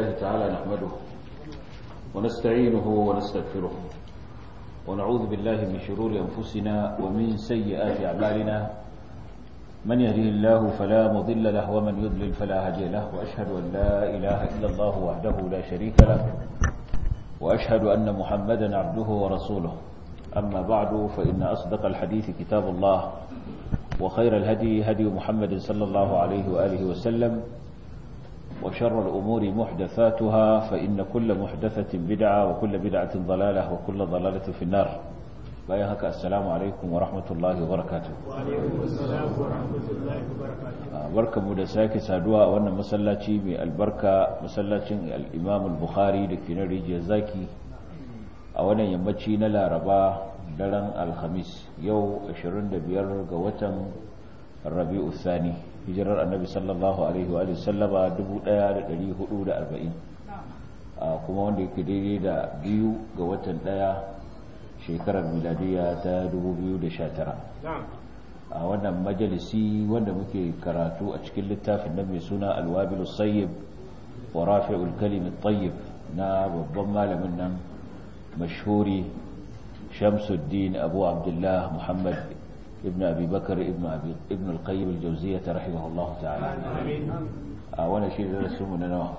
لله تعالى نحمده ونستعينه ونستغفره ونعوذ بالله من شرور أنفسنا ومن سيئات أعمالنا من يهده الله فلا مضل له ومن يضلل فلا هادي له وأشهد أن لا إله إلا الله وحده لا شريك له وأشهد أن محمدا عبده ورسوله أما بعد فإن أصدق الحديث كتاب الله وخير الهدي هدي محمد صلى الله عليه وآله وسلم وشر الأمور محدثاتها فإن كل محدثة بدعة وكل بدعة ضلالة وكل ضلالة في النار بايهك السلام عليكم ورحمة الله وبركاته وعليكم السلام ورحمة الله وبركاته بركة مدساك سادوا وانا مسلاتي من البركة مسلاتي الإمام البخاري لكي نريد زاكي وانا يمتشي نلا ربا daren alhamis yau 25 ga watan rabi'u thani hijirar annabi sallallahu alaihi wa sallama 1440 kuma wanda yake daidai da biyu ga watan daya shekarar miladiya ta 2019 a wannan majalisi wanda muke karatu a cikin littafin nan mai suna alwabilu sayyib wa rafi'ul kalimin tayyib na babban malamin nan mashhuri شمس الدين أبو عبد الله محمد ابن أبي بكر ابن, أبي ابن القيم الجوزية رحمه الله تعالى وانا شيء da su mu na nawa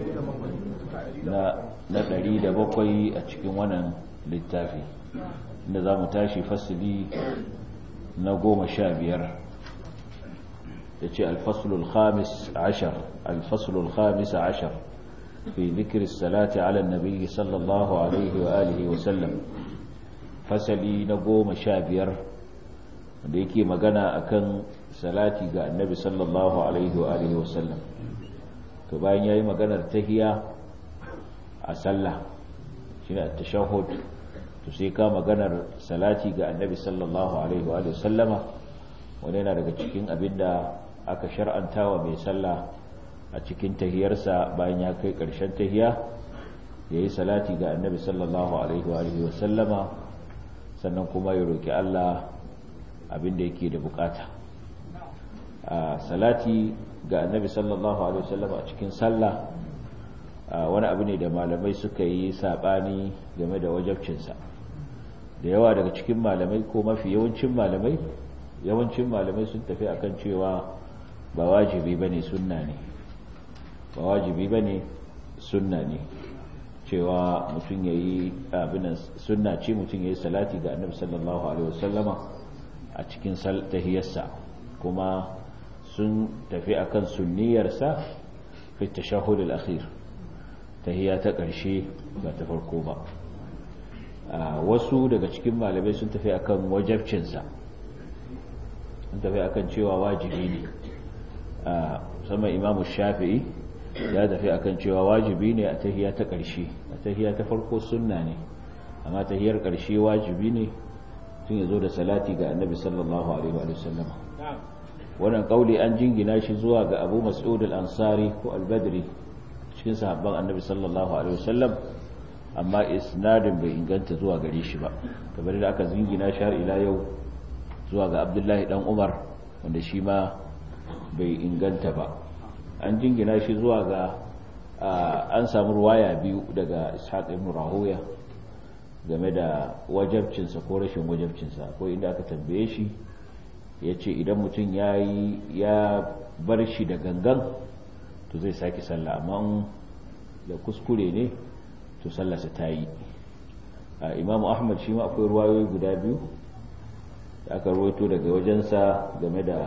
na ɗari da bakwai a cikin wannan littafi inda za mu tashi fasili na goma sha biyar da ce alfasulul khamis ashar alfasulul khamis ashar fi zikir salati ala nabi sallallahu alaihi wa alihi wa sallam fasali na goma sha biyar da yake magana akan salati ga annabi sallallahu alaihi wa alihi wasallam to bayan yayi maganar tahiya a sallah shine at-tashahhud to sai ka maganar salati ga annabi sallallahu alaihi wa alihi wasallama wanda yana daga cikin abinda aka shar'anta wa mai sallah a cikin tahiyarsa bayan ya kai karshen tahiya yayi salati ga annabi sallallahu alaihi wa alihi wasallama sannan kuma ya roki Allah abinda yake da bukata a salati ga annabi sallallahu alaihi wasallam a cikin sallah wani abu ne da malamai suka yi sabani game da wajabcinsa da yawa daga cikin malamai ko mafi yawancin malamai yawancin malamai sun tafi akan cewa ba wajibi bane sunna ne ba wajibi bane sunna ne cewa mutum ya yi abinan sunna ce mutum ya yi salati ga annabi sallallahu alaihi wasallama a cikin tahiyarsa kuma sun tafi akan sunniyarsa fi tashahhud al-akhir tahiya ta ƙarshe ba ta farko ba wasu daga cikin malamai sun tafi akan wajabcinsa sun tafi akan cewa wajibi ne musamman imamu shafi'i ya tafi akan cewa wajibi ne a tahiya ta ƙarshe a tahiya ta farko sunna ne amma tahiyar ƙarshe wajibi ne tun ya zo da salati ga annabi sallallahu alaihi wa sallam wannan kauli an jingina shi zuwa ga abu mas'ud al-ansari ko al-badri cikin sahabban annabi sallallahu alaihi wa sallam amma isnadin bai inganta zuwa gare shi ba kamar da aka jingina shi har ila yau zuwa ga abdullahi dan umar wanda shi ma bai inganta ba an jingina shi zuwa ga an samu ruwaya biyu daga ishaq ibn rahuya game da wajabcinsa ko rashin wajabcinsa ko inda aka tambaye shi ya ce idan mutum ya yi ya bar shi da gangan to zai sake sallah amma da kuskure ne to sallarsa ta yi imamu ahmad shi ma akwai ruwayoyi guda biyu da aka ruwaito daga wajensa game da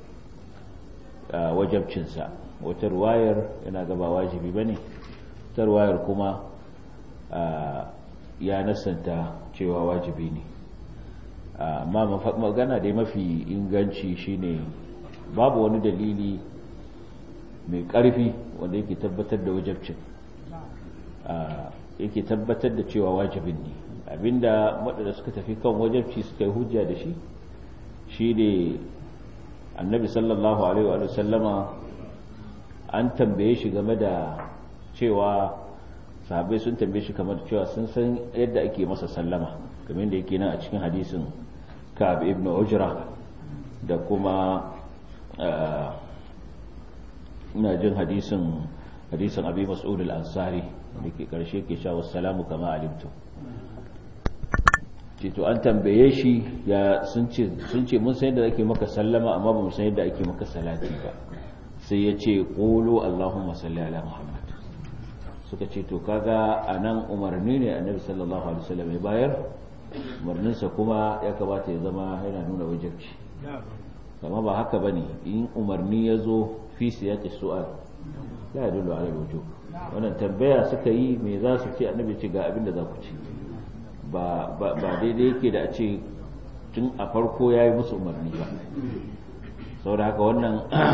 wajabcinsa wata ruwayar yana gaba wajibi bane wata ruwayar kuma ya nasanta cewa wajibi ne amma magana dai mafi inganci shine babu wani dalili mai ƙarfi wanda yake tabbatar da wajabcin yake tabbatar da cewa wajibin ne abinda waɗanda suka tafi kan wajabci suka yi hujja da shi shi ne annabi sallallahu alaihi wa sallama an tambaye shi game da cewa sahabai sun tambaye shi kamar cewa sun san yadda ake masa sallama kamar da yake nan a cikin hadisin ka'ab ibn ujra da kuma ina jin hadisin hadisin abi mas'ud al-ansari da ke karshe ke cewa salamu kama alimtu ce to an tambaye shi ya sun ce sun ce mun san yadda ake maka sallama amma ba mu san yadda ake maka salati ba sai ya ce qulu allahumma salli ala muhammad suka ce to kaga anan umarni ne annabi sallallahu alaihi wasallam ya bayar umarninsa kuma ya kamata ya zama yana nuna wajibci amma ba haka bane in umarni ya zo fi siyaqi su'al la yadullu ala wujub wannan tambaya suka yi me za su ce annabi ce ga abin da za ku ci ba ba daidai yake da a ce tun a farko ya yi musu umarni ba saboda haka wannan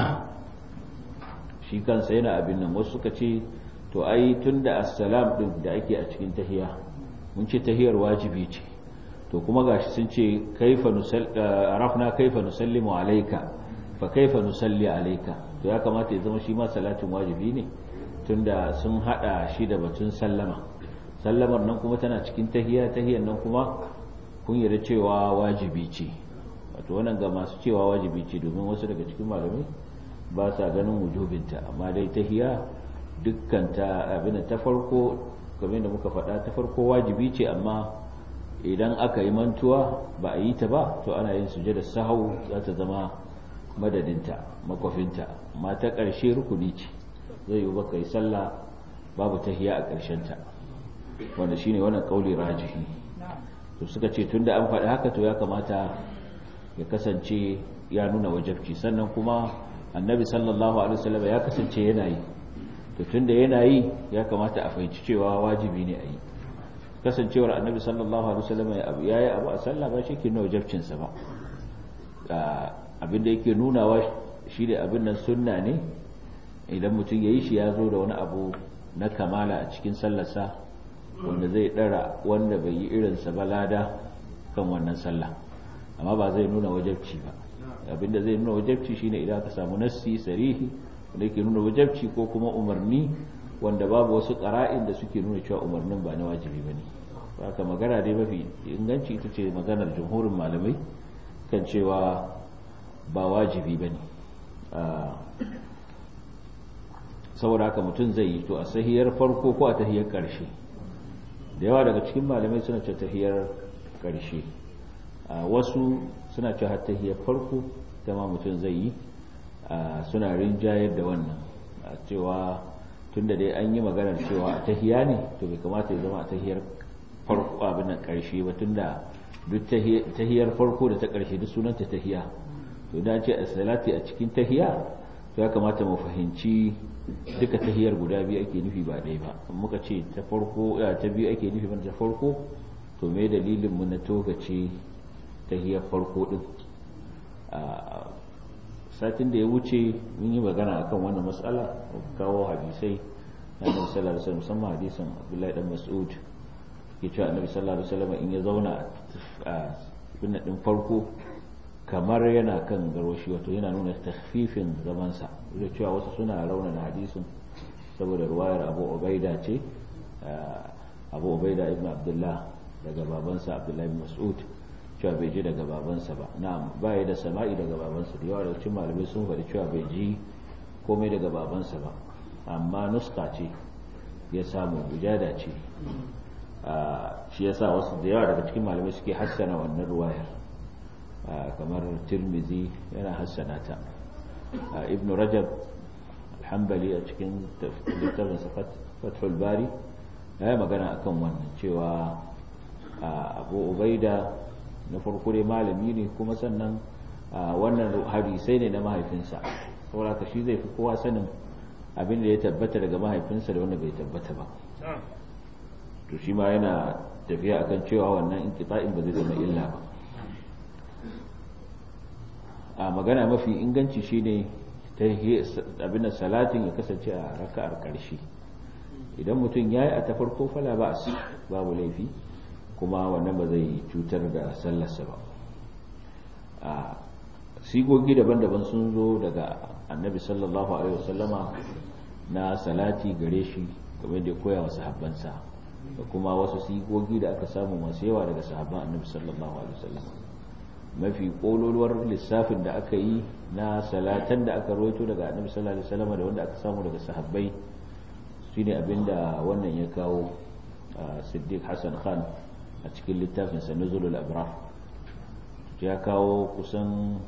shi kansa yana abin nan wasu suka ce to ai tun da assalam din da ake a cikin tahiya mun ce tahiyar wajibi ce to kuma gashi sun ce kaifa arafna kaifa nusallimu alayka fa kaifa nusalli alayka to ya kamata ya zama shi ma salatin wajibi ne tunda sun hada shi da batun sallama sallamar nan kuma tana cikin tahiya tahiyar nan kuma kun yarda cewa wajibi ce wato wannan ga masu cewa wajibi ce domin wasu daga cikin malamai ba sa ganin wujubinta amma dai tahiya dukkan ta abin ta farko kamar da muka faɗa ta farko wajibi ce amma idan aka yi mantuwa ba a yi ta ba to ana yin sujada sahau za ta zama madadinta makwafinta amma ta ƙarshe rukuni ce zai yi baka yi sallah babu tahiya a ƙarshenta wanda shine wannan kauli rajihi to suka ce tunda an faɗi haka to ya kamata ya kasance ya nuna wajabci sannan kuma annabi sallallahu alaihi wasallam ya kasance yana yi to tunda yana yi ya kamata a fahimci cewa wajibi ne a yi kasancewar annabi sallallahu alaihi wasallam ya yi abu a sallah ba shi ke nuna wajabcinsa ba abin da yake nunawa shi da abin nan sunna ne idan mutum ya yi shi ya zo da wani abu na kamala a cikin sallarsa wanda zai ɗara wanda bai yi irinsa ba lada kan wannan sallah amma ba zai nuna wajabci ba abinda zai nuna wajabci shine idan ka samu nassi sarihi wanda yake nuna wajabci ko kuma umarni wanda babu wasu ƙara'in da suke nuna cewa umarnin ba na wajibi ba ne haka magana dai mafi inganci ita ce maganar jumhurin malamai kan cewa ba wajibi ba ne saboda haka mutum zai yi to a sahiyar farko ko a tahiyar ƙarshe da yawa daga cikin malamai suna ce tahiyar ƙarshe wasu suna ce har tahiyar farko ta ma mutum zai yi suna rinjayar da wannan cewa tunda dai an yi maganar cewa a tahiya ne to bai kamata ya zama a tahiyar farko abin nan ƙarshe ba tunda duk tahiyar farko da ta ƙarshe duk sunanta tahiya to idan ce a salati a cikin tahiya to ya kamata mu fahimci duka tahiyar guda biyu ake nufi ba ɗaya ba muka ce ta farko ta biyu ake nufi ba ta farko to me dalilin mu na togace tahiyar farko din satin da ya wuce mun yi magana akan wannan matsala kawo hadisai na annabi sallallahu alaihi wasallam musamman hadisin Abdullahi dan Mas'ud ke cewa annabi sallallahu alaihi wasallam in ya zauna a binne din farko kamar yana kan garoshi wato yana nuna takhfifin zamansa da cewa wasu suna raunana hadisin saboda ruwayar Abu Ubaida ce Abu Ubaida ibn Abdullah daga babansa Abdullahi ibn Mas'ud cewa bai ji daga babansa ba na'am baya da sama'i daga babansa da yawa daga cikin malamai sun faɗi cewa bai ji komai daga babansa ba amma nuska ce ya samu wujada ce shi yasa wasu da yawa daga cikin malamai suke hassana wannan ruwayar kamar tirmizi yana hassana ta ibn rajab alhambali a cikin littafin fathul bari ya yi magana akan wannan cewa abu ubaida na farko dai malami ne kuma sannan wannan hadisai ne na mahaifinsa saboda ka shi zai fi kowa sanin abin da ya tabbata daga mahaifinsa da wanda bai tabbata ba to shi ma yana tafiya akan cewa wannan inqita'in ba zai zama illa ba a magana mafi inganci shine ta abin da salatin ya kasance a raka'ar karshe idan mutum ya yi a ta farko fala ba babu laifi kuma wannan ba zai cutar da sallarsa ba a sigogi daban-daban sun zo daga annabi sallallahu alaihi wasallama na salati gare shi game da koya wa sahabbansa da kuma wasu sigogi da aka samu masu yawa daga sahabban annabi sallallahu alaihi wasallama mafi kololuwar lissafin da aka yi na salatan da aka rawaito daga annabi sallallahu alaihi wasallama da wanda aka samu daga sahabbai shine abinda wannan ya kawo siddiq hassan khan a cikin littafin sa nuzulul abrar ya kawo kusan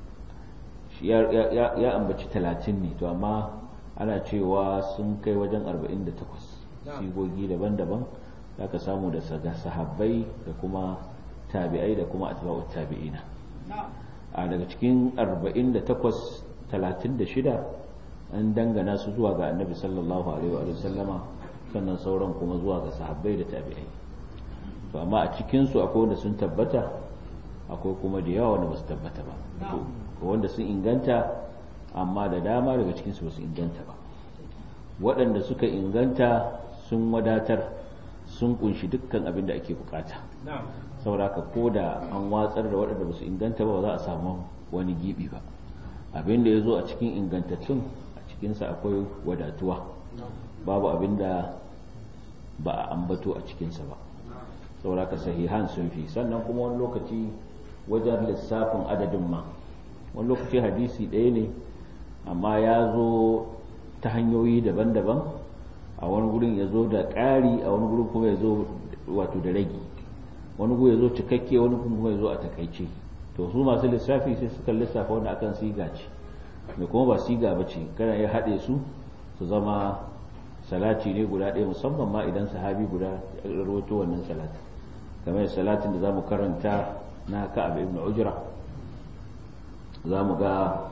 ya ambaci talatin ne to amma ana cewa sun kai wajen 48 sigogi daban-daban za ka samu da sahabbai da kuma tabi'ai da kuma atba'ut tabi'ina a daga cikin 48 36 an dangana su zuwa ga annabi sallallahu alaihi wa sallama sannan sauran kuma zuwa ga sahabbai da tabi'ai to amma a cikin su akwai wanda sun tabbata akwai kuma da yawa wanda ba su tabbata ba wanda sun inganta amma da dama daga cikin su ba su inganta ba waɗanda suka inganta sun wadatar sun kunshi dukkan abin da ake bukata sauraka ko da an watsar da waɗanda ba su inganta ba ba za a samu wani gibi ba abin da ya zo a cikin ingantattun a cikinsa akwai wadatuwa babu abin da ba a ambato a cikinsa ba sauraka sahihan sun fi sannan kuma wani lokaci wajen lissafin adadin ma wani lokaci hadisi ɗaya ne amma ya zo ta hanyoyi daban-daban a wani gurin ya zo da ƙari a wani gurin kuma ya zo wato da ragi wani gurin ya zo cikakke wani kuma ya zo a takaice to su masu lissafi sai suka lissafa wanda akan siga ce da kuma ba siga ba ce kana ya haɗe su su zama salati ne guda ɗaya musamman ma idan sahabi guda ya rawaito wannan salatin kamar salatin da za mu karanta na ka'ab ibn ujra za mu ga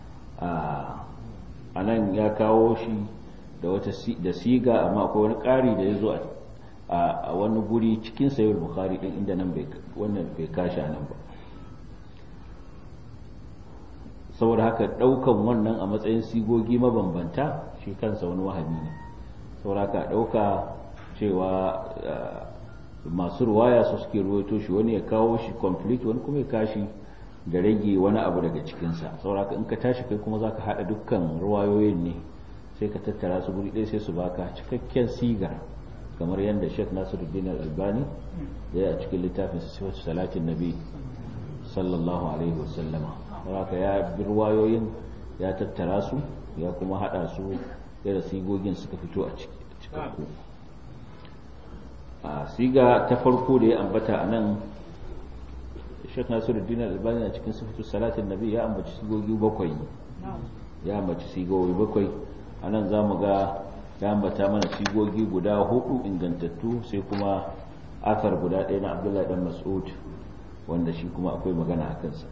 a nan ya kawo shi da wata da siga amma akwai wani ƙari da ya zo a wani guri cikin sayar bukhari din inda nan wannan bai kashi a nan ba saboda haka ɗaukan wannan a matsayin sigogi mabambanta shi kansa wani wahami ne saboda haka ɗauka cewa masu ruwaya su suke ruwaito shi wani ya kawo shi complete wani kuma ya kashi da rage wani abu daga cikinsa saboda haka in ka tashi kai kuma za ka haɗa dukkan ruwayoyin ne sai ka tattara su guri ɗaya sai su baka cikakken sigar kamar yadda Sheikh Nasiruddin Al-Albani ya a cikin littafin sifatu salatin nabi sallallahu alaihi wasallama haka ya bi ruwayoyin ya tattara su ya kuma hada su yadda sigogin suka fito a cikakku a siga ta farko da ya ambata a nan Sheikh Nasiruddin Al-Albani a cikin sifatu salatin nabi ya ambaci sigogi bakwai ya ambaci sigogi bakwai a nan za mu ga ya ambata mana sigogi guda hudu ingantattu sai kuma athar guda ɗaya na abdullahi dan mas'ud wanda shi kuma akwai magana a kansa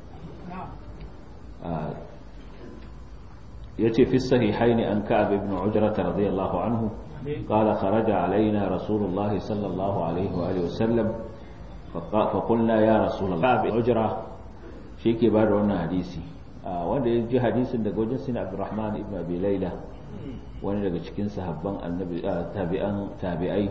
ya ce fi sahihaini an ka'ab ibn ujrata radiyallahu anhu قال خرج علينا رسول الله صلى الله عليه وآله وسلم فقلنا يا رسول الله كعب عجرة شيكي بعد وانا حديثي wanda ya ji hadisin daga wajen sina abdurrahman ibn abi laila wani daga cikin sahabban annabi tabi'an tabi'ai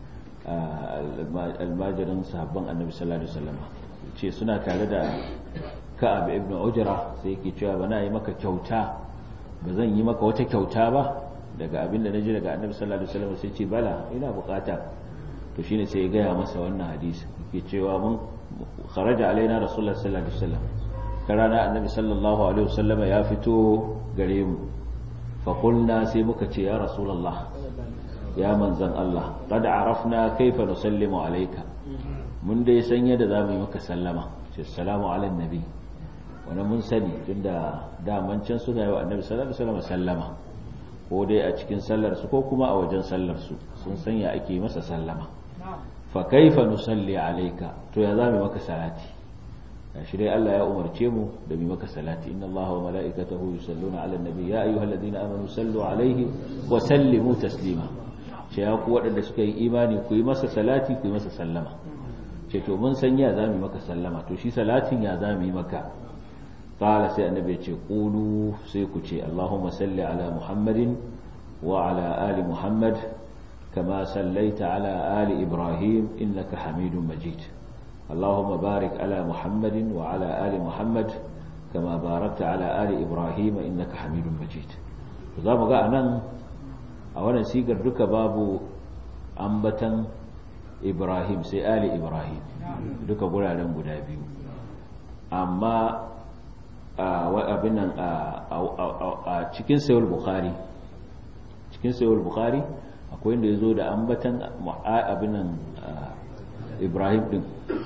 almajirin sahabban annabi sallallahu alaihi wasallam ce suna tare da ka'ab ibn ujra sai yake cewa bana yi maka kyauta ba zan yi maka wata kyauta ba daga abin da naji daga annabi sallallahu alaihi wasallam sai ce bala ina bukata to shine sai ya gaya masa wannan hadisi yake cewa mun kharaja alaina rasulullah sallallahu alaihi wasallam rana annabi sallallahu alaihi wasallama ya fito gare mu faƙulna sai muka ce ya rasulallah ya manzan Allah qad arafna kaifa nusallimu alayka mun dai san yadda za mu yi maka sallama ce assalamu ala nabi wani mun sani tunda daman can suna yi wa annabi sallallahu alaihi wasallam sallama ko dai a cikin sallar su ko kuma a wajen sallar su sun san ya ake masa sallama fa kaifa nusalli alayka to ya za mu maka salati shi dai Allah ya umarce mu da mu maka salati inna Allaha wa mala'ikatahu yusalluna 'alan nabi ya ayyuhalladhina amanu sallu 'alaihi wa sallimu taslima ce ya ku waɗanda suka yi imani ku yi masa salati ku yi masa sallama ce to mun san ya zamu maka sallama to shi salatin ya zamu yi maka qala sai annabi ya ce qulu sai ku ce Allahumma salli ala Muhammadin wa ala ali Muhammad kama sallaita ala ali Ibrahim innaka Hamidum Majid اللهم بارك على محمد وعلى آل محمد كما باركت على آل إبراهيم إنك حميد مجيد za mu ga a nan a wannan sigar duka babu ambatan ibrahim sai ali ibrahim duka guraren guda biyu amma abin nan a cikin sayar bukhari cikin sayar bukhari akwai inda ya zo da ambatan abinan ibrahim din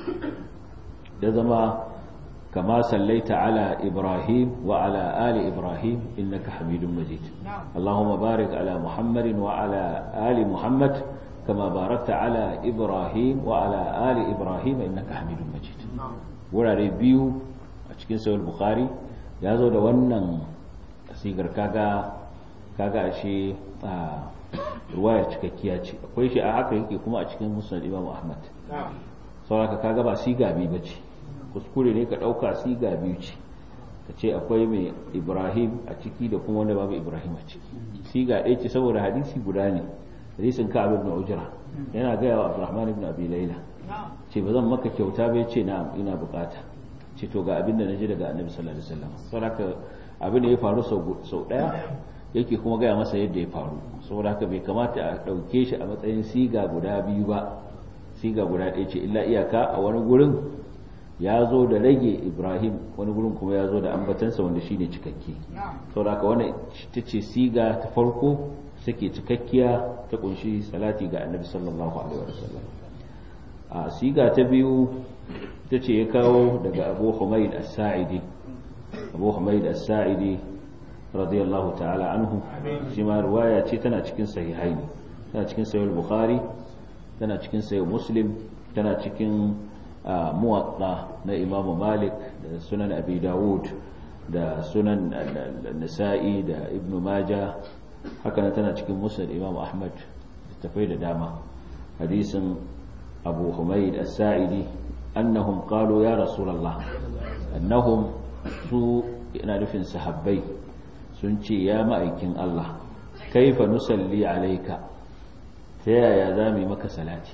da zama kama sallaita ala ibrahim wa ala ali ibrahim innaka hamidun majid allahumma barik ala muhammadin wa ala ali muhammad kama barakta ala ibrahim wa ala ali ibrahim innaka hamidun majid wurare biyu a cikin sahih bukhari ya zo da wannan sigar kaga kaga ashe ruwayar cikakkiya ce akwai shi a haka yake kuma a cikin musnad imam ahmad sauraka kaga ba siga biyu ba ce kuskure ne ka ɗauka siga biyu ce ka ce akwai mai ibrahim a ciki da kuma wanda babu ibrahim a ciki siga ɗaya ce saboda hadisi guda ne hadisin ka abin ujra yana gaya wa abdurrahman ibn abi laila ce ba zan maka kyauta ba ce na ina bukata ce to ga abin da na ji daga annabi sallallahu alaihi wasallam saboda abin da ya faru sau ɗaya yake kuma gaya masa yadda ya faru saboda haka bai kamata a ɗauke shi a matsayin siga guda biyu ba siga guda ɗaya ce illa iyaka a wani gurin ya zo da rage ibrahim wani gurin kuma ya zo da ambatansa wanda shi ne cikakke saboda haka wannan ta ce siga ta farko take cikakkiya ta kunshi salati ga annabi sallallahu alaihi wasallam a siga ta biyu ta ce ya kawo daga abu humaid as-sa'idi abu humaid as-sa'idi radiyallahu ta'ala anhu shi ma riwaya ce tana cikin sahihaini tana cikin sahih bukhari tana cikin sahih muslim tana cikin muwatta na imamu malik da sunan abi dawud da sunan nasa'i da ibnu maja haka tana cikin musnad imamu ahmad da tafai da dama hadisin abu humaid as-sa'idi annahum qalu ya rasulullah annahum su ina nufin sahabbai sun ce ya ma'aikin Allah kaifa nusalli alaika ta yaya za mu yi maka salati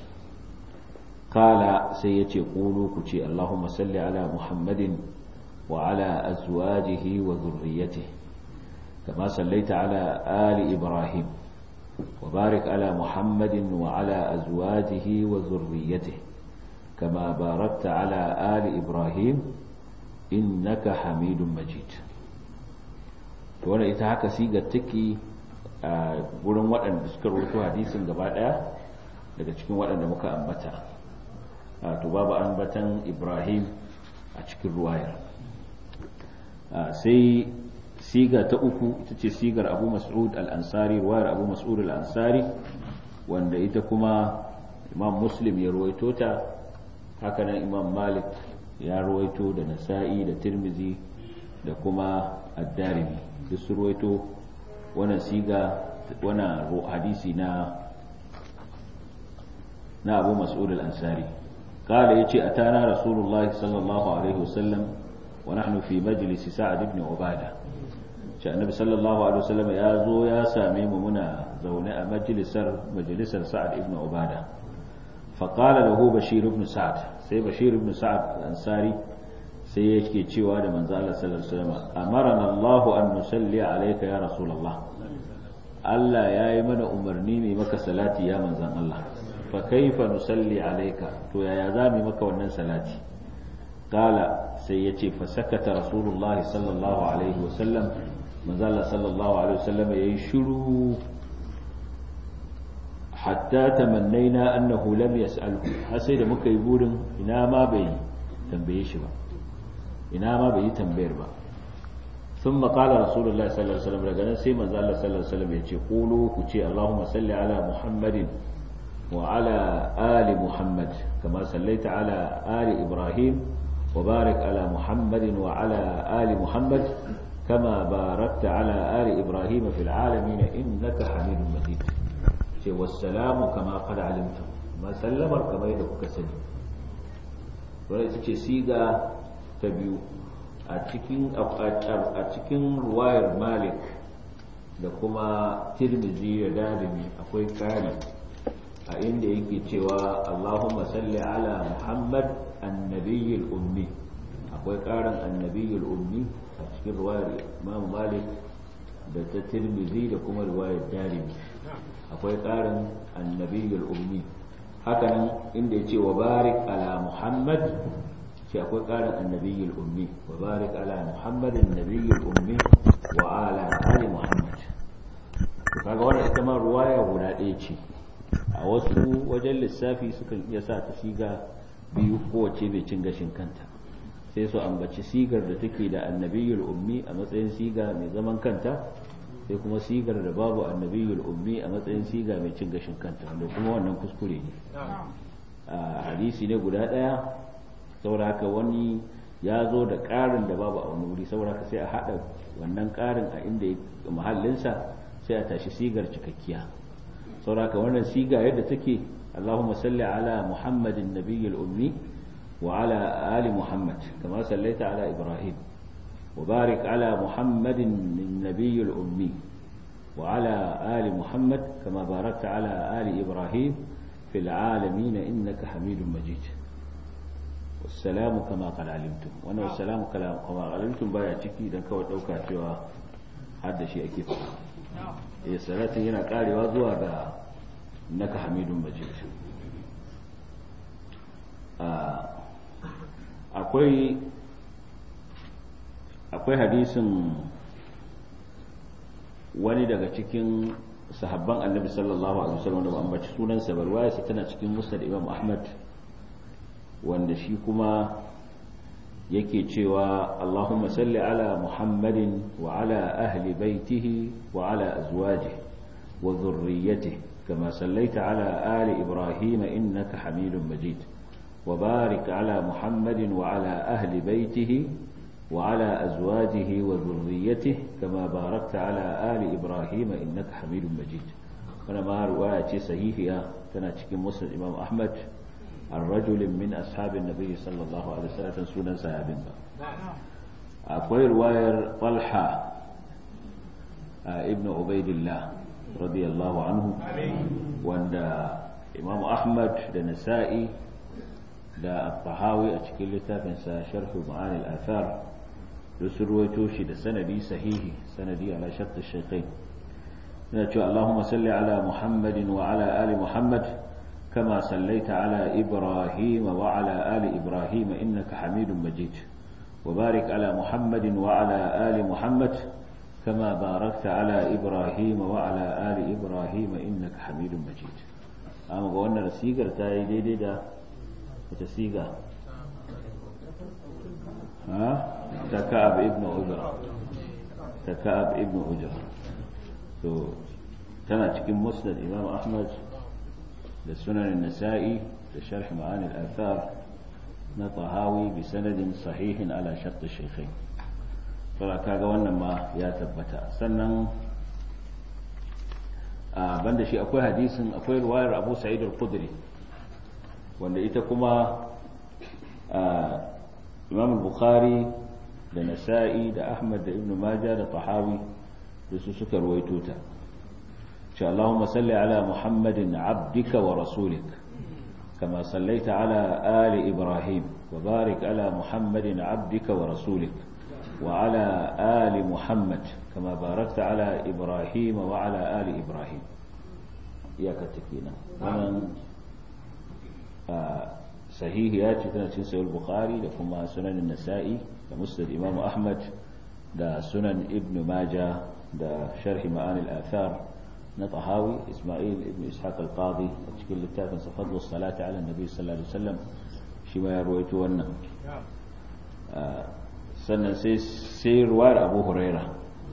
kala sai ya ce ƙulu ku ce Allahumma salli ala Muhammadin wa ala azwajihi wa zurriyyati kama sallaita ala ali Ibrahim wa barik ala Muhammadin wa ala azwajihi wa zurriyyati kama barakta ala ali Ibrahim innaka hamidun majid to wannan ita haka sigar take a gurin waɗanda suka rubuto hadisin gaba ɗaya daga cikin waɗanda muka ambata to babu ambatan ibrahim a cikin ruwayar sai siga ta uku ita ce sigar abu mas'ud al-ansari ruwayar abu mas'ud al-ansari wanda ita kuma imam muslim ya ruwaito ta hakanan imam malik ya ruwaito da nasa'i da tirmizi da kuma addarimi duk su ruwaito wannan siga wannan hadisi na na abu mas'ud al-ansari قال يجي أتانا رسول الله صلى الله عليه وسلم ونحن في مجلس سعد بن عبادة النبي صلى الله عليه وسلم يا زو يا سامي منا زونا مجلس مجلس سعد بن عبادة فقال له بشير بن سعد سي بشير بن سعد الأنصاري sai yake cewa da manzo Allah sallallahu alaihi wasallam amarana Allah an nusalli alayka ya rasulullah Allah yayi mana umarni mai maka salati ya manzon Allah fa kaifa nusalli alayka to yaya za mu maka wannan salati kala sai yace fa sakata rasulullah sallallahu alaihi wasallam manzo Allah sallallahu alaihi wasallam yayi shiru hatta tamannaina annahu lam yas'alhu har sai da muka yi burin ina ma bai tambaye shi ba ina ma bai yi tambayar ba ثم قال رسول الله صلى الله عليه وسلم daga nan sai manzo Allah sallallahu alaihi wasallam ya ce qulu ku ce Allahumma salli ala Muhammadin wa ala ali Muhammad kama sallaita ala ali Ibrahim wa barik ala Muhammadin wa ala ali Muhammad kama barakta ala ali Ibrahim fil alamin innaka Hamidum Majid ce wassalamu kama qad alimtum ma sallamar kamar da kuka sani wannan ita ce siga ta biyu a cikin a cikin ruwayar malik da kuma tirmizi da darimi akwai kari a inda yake cewa allahumma salli ala muhammad annabiyyul ummi akwai karin annabiyyul ummi a cikin ruwayar imam malik da ta tirmizi da kuma ruwayar darimi akwai karin annabiyyul ummi hakanan inda ya ce wa barik ala muhammad shi akwai ƙarin annabiyyul ummi wa barik ala muhammadin nabiyyul ummi wa ala ali muhammad to kaga wannan ita ita ma ruwaya guda ɗaya ce a wasu wajen lissafi sukan iya sa ta siga biyu kowace bai cin gashin kanta sai su ambaci sigar da take da annabiyul ummi a matsayin siga mai zaman kanta sai kuma sigar da babu annabiyul ummi a matsayin siga mai cin gashin kanta wanda kuma wannan kuskure ne a hadisi ne guda ɗaya saboda haka wani ya zo da ƙarin da babu a wani wuri saboda haka sai a haɗa wannan ƙarin a inda mahallinsa sai a tashi sigar cikakkiya saboda haka wannan siga yadda take اللهم صل على محمد النبي الأمي وعلى آل محمد كما صليت على إبراهيم وبارك على محمد النبي الأمي وعلى آل محمد كما باركت على آل إبراهيم في العالمين إنك حميد مجيد والسلام كما قد علمتم وانا والسلام كما علمتم بايا ciki dan kawai dauka cewa har da shi ake fara eh salatin yana karewa zuwa ga innaka hamidun majid akwai akwai hadisin wani daga cikin sahabban annabi sallallahu alaihi wasallam da ambaci sunansa barwaya sa tana cikin musnad imam ahmad wanda shi kuma yake cewa allahumma salli ala muhammadin wa ala ahli baitihi wa ala azwajihi wa dhurriyyatihi كما صليت على آل إبراهيم إنك حميد مجيد وبارك على محمد وعلى أهل بيته وعلى أزواجه وذريته كما باركت على آل إبراهيم إنك حميد مجيد أنا ما رواية صحيحة كانت كم مسلم الإمام أحمد الرجل من أصحاب النبي صلى الله عليه وسلم سنة صحابين أقوى رواية طلحة ابن عبيد الله رضي الله عنه وأن إمام أحمد da Nasa'i da At-Tahawi a cikin littafin sa Sharh Ma'ani al-Athar su ruwaito shi da sanadi sahihi sanadi ala shart ash-shaykhain yana cewa Allahumma salli ala Muhammadin wa ala ali Muhammad kama sallaita ala Ibrahim wa ala ali Ibrahim innaka Hamidum Majid وبارك على محمد وعلى آل محمد كما باركت على إبراهيم وعلى آل إبراهيم إنك حميد مجيد أما قولنا السيقر تاي دي دي دا وتسيقى ها تكعب ابن أجرة تكعب ابن أجرة تو تنا cikin musnad imam ahmad da sunan nasa'i da sharh ma'ani al-athar na tahawi bi sanadin sahihin ala shart al-shaykhain saboda kaga wannan ma ya tabbata sannan a banda shi akwai hadisin akwai ruwayar abu sa'id al-khudri wanda ita kuma imam bukhari da nasa'i da ahmad da ibn majah da tahawi da su suka ruwaito ta ce allahumma salli ala muhammadin abdika wa rasulik كما صليت على آل إبراهيم وبارك على محمد عبدك ورسولك وعلى آل محمد كما باركت على إبراهيم وعلى آل إبراهيم يا كتكينا ومن صحيح ياتي تنسين سيد البخاري لكما سنن النسائي لمسند إمام أحمد دا سنن ابن ماجة دا شرح معاني الآثار نطهاوي إسماعيل ابن إسحاق القاضي أشكل التافن فضل الصلاة على النبي صلى الله عليه وسلم شما يرويته ونه sannan sai ruwayar abu huraira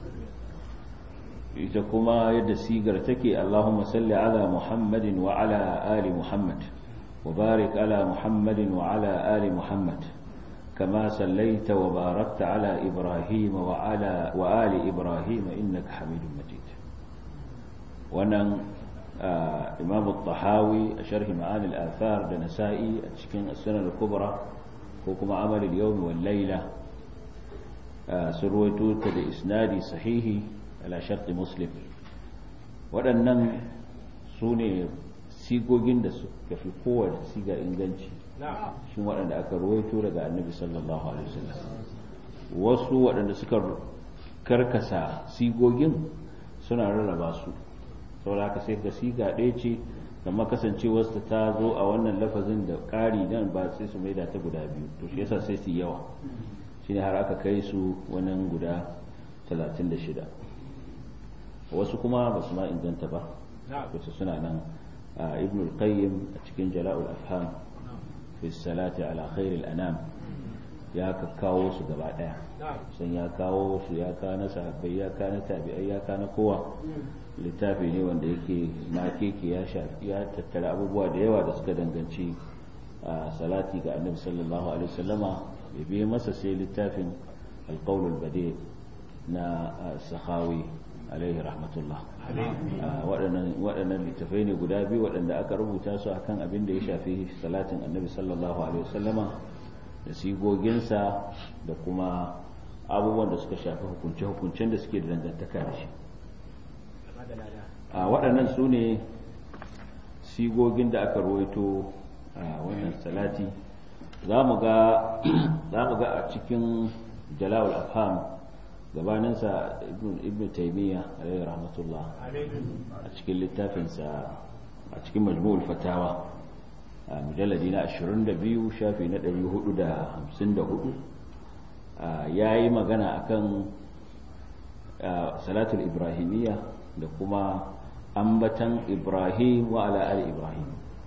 ita kuma yadda sigar take Allahumma salli ala Muhammadin wa ala ali Muhammad wa barik ala Muhammadin wa ala ali Muhammad كما صليت وباركت على إبراهيم وعلى وآل إبراهيم إنك حميد مجيد ونن آه إمام الطحاوي شرح معاني الآثار لنسائي أتشكين السنة الكبرى وكما عمل اليوم والليلة sun ruwaito ta da isnadi sahihi ala sharti muslim waɗannan su ne sigogin da suka fi kowace siga inganci shi waɗanda aka ruwaito daga annabi sallallahu alaihi wasallam wasu waɗanda suka karkasa sigogin suna rarraba su saboda haka sai ga siga ɗaya ce amma kasancewarsa ta zo a wannan lafazin da ƙari nan ba sai su maida ta guda biyu to shi yasa sai su yawa shine har aka kai su wannan guda 36 wasu kuma ba su ma inganta ba wasu suna nan ibn al-qayyim a cikin jala'ul afham fi salati ala khairil anam ya kawo su gaba daya sun ya kawo su ya ka na sahabbai ya ka na tabi'ai ya ka na kowa littafi ne wanda yake na keke ya shafi ya tattara abubuwa da yawa da suka danganci salati ga annabi sallallahu alaihi wasallama ya biye masa sai littafin alqaulul badi na sakhawi alaihi rahmatullah waɗannan littafai ne guda biyu waɗanda aka rubuta su akan abin da ya shafi salatin annabi sallallahu alaihi wasallama da sigoginsa da kuma abubuwan da suka shafi hukunce-hukuncen da suke da dangantaka da shi a waɗannan su ne sigogin da aka ruwaito a wannan salati za mu ga a cikin jalawul afham gabaninsa ibn taimiyya alayhi rahmatullah a cikin littafinsa a cikin majmu'ul fatawa a mujalladi na 22 shafi na 454 ya yi magana akan salatul ibrahimiyya da kuma ambatan ibrahim wa ala ali ibrahim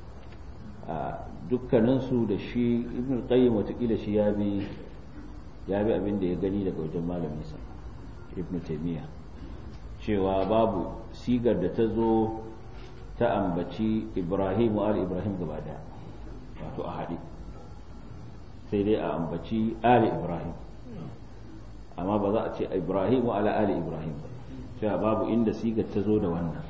dukkaninsu da shi ibn qayyim watakila shi ya bi ya bi abin da ya gani daga wajen malaminsa ibn taymiya cewa babu sigar da ta zo ta ambaci ibrahim wa ali ibrahim gaba daya wato a haɗe sai dai a ambaci ali ibrahim amma ba za a ce ibrahim wa ala ali ibrahim ba cewa babu inda sigar ta zo da wannan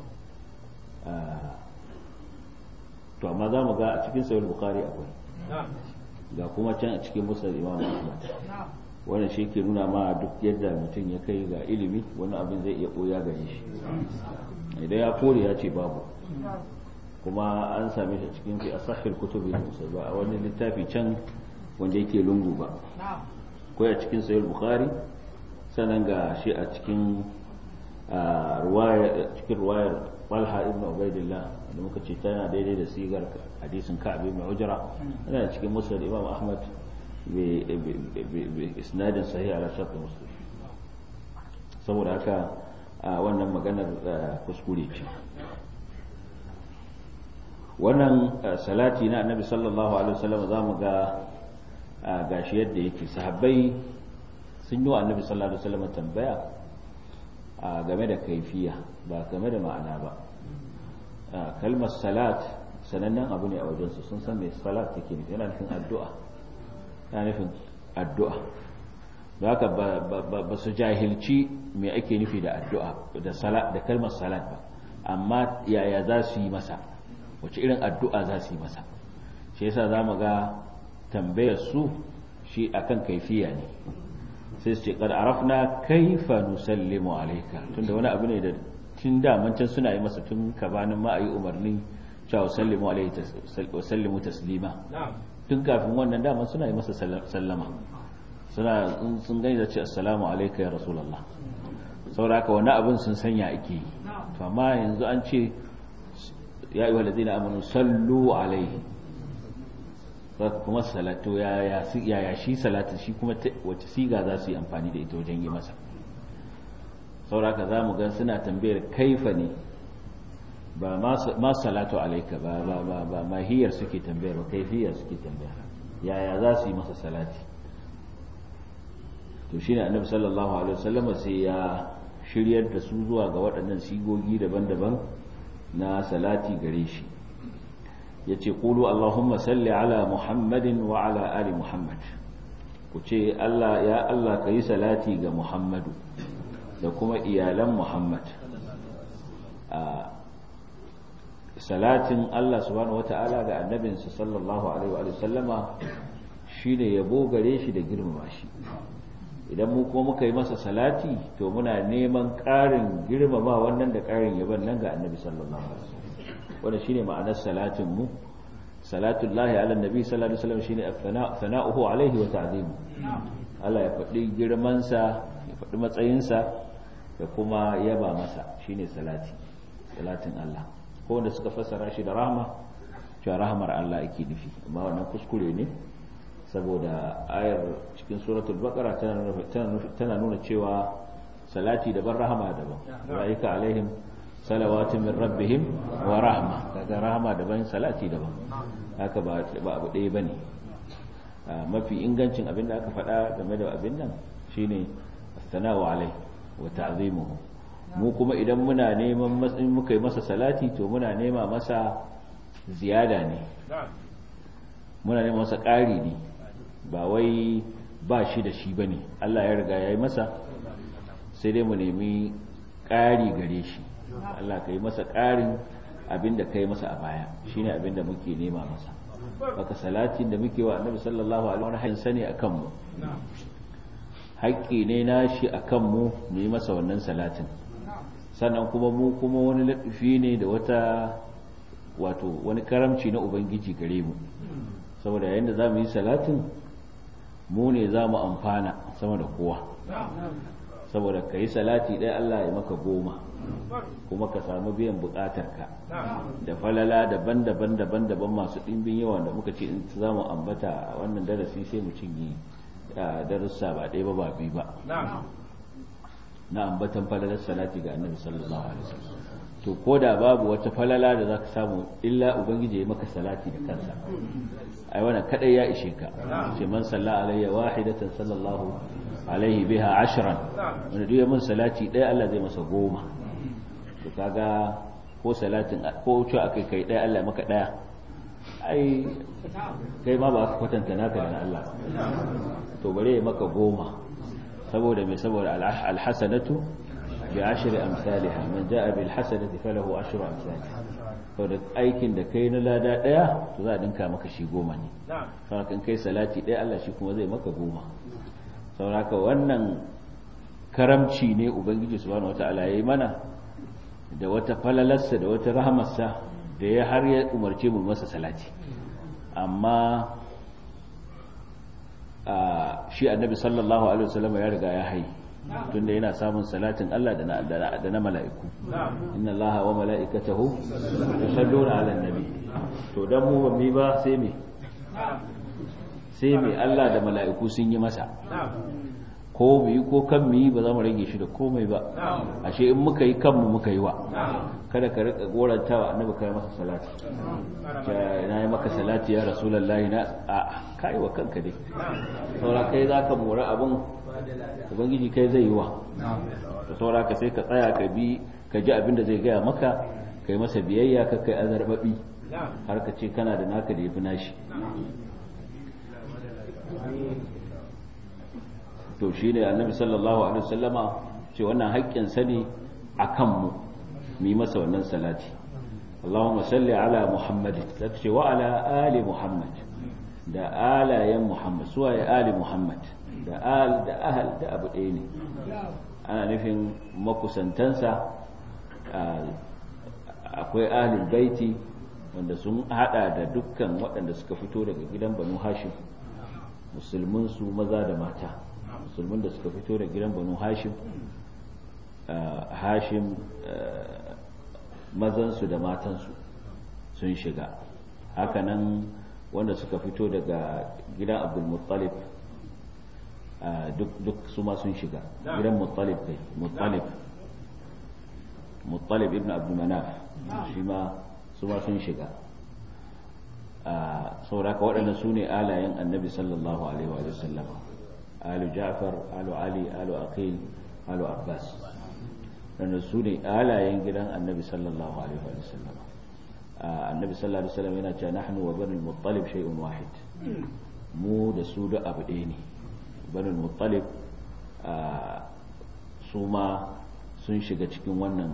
to amma za mu ga a cikin sayar bukari akwai ga kuma can a cikin musul imam ahmad wannan shi ke nuna ma duk yadda mutum ya kai ga ilimi wani abin zai iya ɓoya gare shi idan ya kore ya ce babu kuma an same shi cikin fi asahil kutubi musul ba a wani littafi can wanda yake lungu ba ko a cikin sayar bukari sannan ga shi a cikin cikin ruwayar Talha ibn Ubaidillah da muka ce tana daidai da sigar hadisin Ka'ab ibn Ujra yana cikin Musnad Imam Ahmad bi isnadin sahih ala shart Muslim saboda haka wannan maganar kuskure ce wannan salati na Annabi sallallahu alaihi wasallam zamu ga gashi yadda yake sahabbai sun yi wa Annabi sallallahu alaihi wasallam tambaya a game da kaifiya ba game da ma'ana ba kalmar salat sanannen abu ne a wajensu sun san mai salat take nufi yana nufin addu'a yana nufin addu'a da haka ba su jahilci me ake nufi da addu'a da salat da kalmar salat ba amma yaya za su yi masa wace irin addu'a za su yi masa shi yasa za mu ga tambayar su shi akan kaifiya ne sai su ce kad arafna kaifa nusallimu alayka tunda wani abu ne da tun da mancan suna yi masa tun kabanin ma ayi umarni cewa sallimu alayhi wa sallimu taslima tun kafin wannan daman suna yi masa sallama suna sun gani da ce assalamu alayka ya rasulullah saboda haka wani abin sun sanya ake yi to amma yanzu an ce ya ayyuhal ladina amanu sallu alayhi kuma salatu ya shi salatu shi kuma wace siga za su yi amfani da ita wajen yi masa sauraka za mu gan suna tambayar kaifa ne ba ma salatu alaika ba ba ba ba mahiyar suke tambayar ba kaifiyar suke tambayar yaya za su yi masa salati to shine annabi sallallahu alaihi wasallam sai ya shiryar da su zuwa ga waɗannan sigogi daban-daban na salati gare shi yace qulu allahumma salli ala muhammadin wa ala ali muhammad ku ce Allah ya Allah ka yi salati ga muhammadu da kuma iyalan muhammad salatin Allah subhanahu wata'ala ga annabinsa sallallahu alaihi wa sallama shine yabo gare shi da girmama shi idan mu kuma muka yi masa salati to muna neman ƙarin girmama wannan da ƙarin yaban nan ga annabi sallallahu alaihi wasallam wanda shine ma'anar salatin mu salatullahi ala nabi sallallahu alaihi wasallam shine sana'uhu alaihi wa ta'zimu Allah ya faɗi girman sa ya faɗi matsayin sa da kuma yaba masa shine salati salatin Allah ko wanda suka fassara shi da rahma cewa rahmar Allah ake nufi amma wannan kuskure ne saboda ayar cikin suratul baqara tana nuna cewa salati daban rahama daban ulaika alaihim salawatu min rabbihim wa rahma kaga rahama daban salati daban haka ba ba abu ɗaya bane mafi ingancin abin da aka faɗa game da abin nan shine as-sana'u alai wa ta'zimuhu mu kuma idan muna neman matsayin muka yi masa salati to muna nema masa ziyada ne muna neman masa ƙari ne ba wai ba shi da shi bane Allah ya riga ya yi masa sai dai mu nemi ƙari gare shi Allah ka yi masa ƙarin abin da ka yi masa a baya shine abin da muke nema masa baka salatin da muke wa annabi sallallahu alaihi wa sallam sani akan mu haƙƙi ne na shi akan mu mu yi masa wannan salatin sannan kuma mu kuma wani laɗufi ne da wata wato wani karamci na ubangiji gare mu saboda yayin da za mu yi salatin mu ne za mu amfana sama da kowa saboda ka yi salati ɗaya Allah ya maka goma kuma ka samu biyan buƙatarka da falala daban-daban daban-daban masu ɗimbin yawa da muka ce in za mu ambata a wannan darasi sai mu cinye darussa ba ɗaya ba ba biyu ba na ambatan falalar salati ga annabi sallallahu alaihi wasallam to ko da babu wata falala da zaka samu illa ubangiji ya maka salati da kansa ai wannan kadai ya ishe ka ce man salla alayya wahidatan sallallahu alaihi biha ashran wanda duk mun salati ɗaya Allah zai masa goma to kaga ko salatin ko ce akai kai ɗaya Allah maka ɗaya ai kai ma ba ka kwatanta naka da Allah to bare ya maka goma saboda mai saboda alhasanatu bi ashri amsalha man jaa bil hasanati falahu ashru amsalha to da aikin da kai na lada daya to za a dinka maka shi goma ne saboda kan kai salati daya Allah shi kuma zai maka goma saboda wannan karamci ne ubangiji subhanahu wataala yayi mana da wata falalarsa da wata rahamarsa da ya har ya umarce mu masa salati amma shi annabi sallallahu alaihi wasallam ya riga ya hai tunda yana samun salatin Allah da na da na mala'iku inna Allah wa mala'ikatahu yusalluna 'alan nabi to dan mu ba mi ba sai me sai me Allah da mala'iku sun yi masa ko mu yi ko kan mu yi ba za mu rage shi da komai ba ashe in muka yi kanmu muka yi wa kada ka rika gorantawa annabi kai masa salati na yi maka salati ya rasulullahi na a kai wa kanka dai saura kai za ka mora abin ubangiji kai zai yi wa saura ka sai ka tsaya ka bi ka ji abin da zai gaya maka kai masa biyayya ka kai azarbabi har ka ce kana da naka da ya fi nashi to shi ne annabi sallallahu alaihi wasallama ce wannan haƙƙin sani a kanmu mu yi masa wannan salati Allahumma salli ala Muhammadin da ce wa ala ali Muhammad da alayen Muhammad suwa ya ali Muhammad da al da ahal da abu ɗaya ne ana nufin makusantansa akwai ahlul baiti wanda sun hada da dukkan waɗanda suka fito daga gidan banu hashim musulmin su maza da mata musulmin da suka fito da gidan banu hashim hashim mazansu da matansu sun shiga hakanan wanda suka fito daga gidan abdulmuttalib duk su ma sun shiga gidan muttalib kai muttalib muttalib ibn abdulmanaf shi ma su ma sun shiga sauraka waɗanda su ne alayen annabi sallallahu alaihi wa sallama alu ja'far alu ali alu aqil alu abbas wanda su ne alayen gidan annabi sallallahu alaihi wa sallam annabi sallallahu alaihi wa sallam yana cewa nahnu wa banul muttalib shay'un wahid mu da su da abu ɗaya ne banul muttalib su ma sun shiga cikin wannan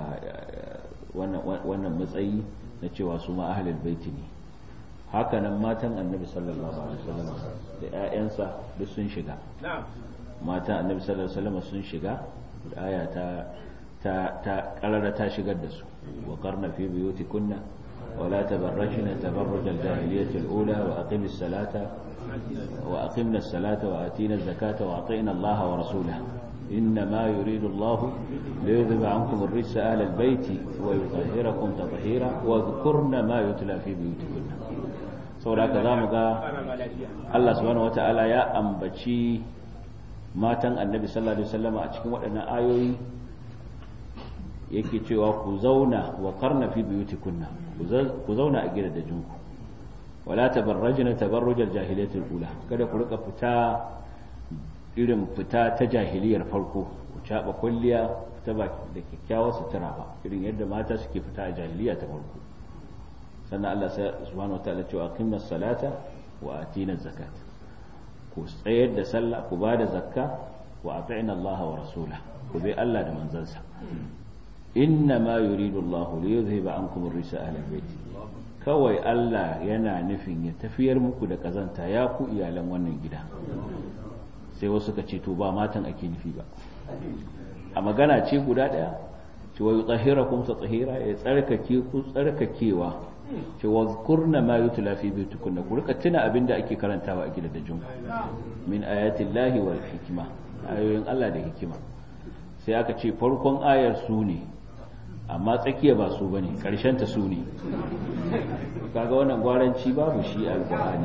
wannan matsayi na cewa su ma ahlul baiti ne hakanan matan annabi sallallahu alaihi wasallam da ƴaƴansa duk sun shiga matan annabi sallallahu alaihi wasallam sun shiga da aya ta ta ta karara ta shigar da su wa qarna fi buyutikunna wa la tabarrajna tabarruj al-jahiliyyah al-ula wa aqim as-salata wa aqimna as-salata wa atina az-zakata wa atina Allah wa rasulahu إنما يريد الله ليذهب عنكم الرجس أهل البيت ويطهركم تطهيرا واذكرن ما يتلى في بيوتكن saboda haka za mu ga Allah subhanahu wata'ala ya ambaci matan annabi sallallahu alaihi wasallam a cikin waɗannan ayoyi yake cewa ku zauna wa karna fi buyutikunna ku zauna a gidajenku wala tabarrajna tabarrujal jahiliyatul ula kada ku rika fita irin fita ta jahiliyar farko ku caba kulliya ta ba da kyakkyawar sutura ba irin yadda mata suke fita a jahiliya ta farko sannan Allah subhanahu wataala cewa aqimnas salata wa atina zakat ku tsayar da sallah ku ba da zakka wa ati'na Allah wa rasula ku bi Allah da manzansa inna ma yuridu Allah li yuzhiba ankum ar-risa ahli bayt kawai Allah yana nufin ya tafiyar muku da kazanta ya ku iyalan wannan gida sai wasu ka ce to ba matan ake nufi ba a magana ce guda daya ce wa yutahhirakum tatahira ya tsarkake ku tsarkakewa ce wa zkurna ma yutla fi buyutikunna ku rika tuna abinda ake karantawa a gidajen min ayati llahi wal hikma ayoyin Allah da hikima sai aka ce farkon ayar su ne amma tsakiya ba su bane karshen ta su ne kaga wannan gwaranci babu shi a alqur'ani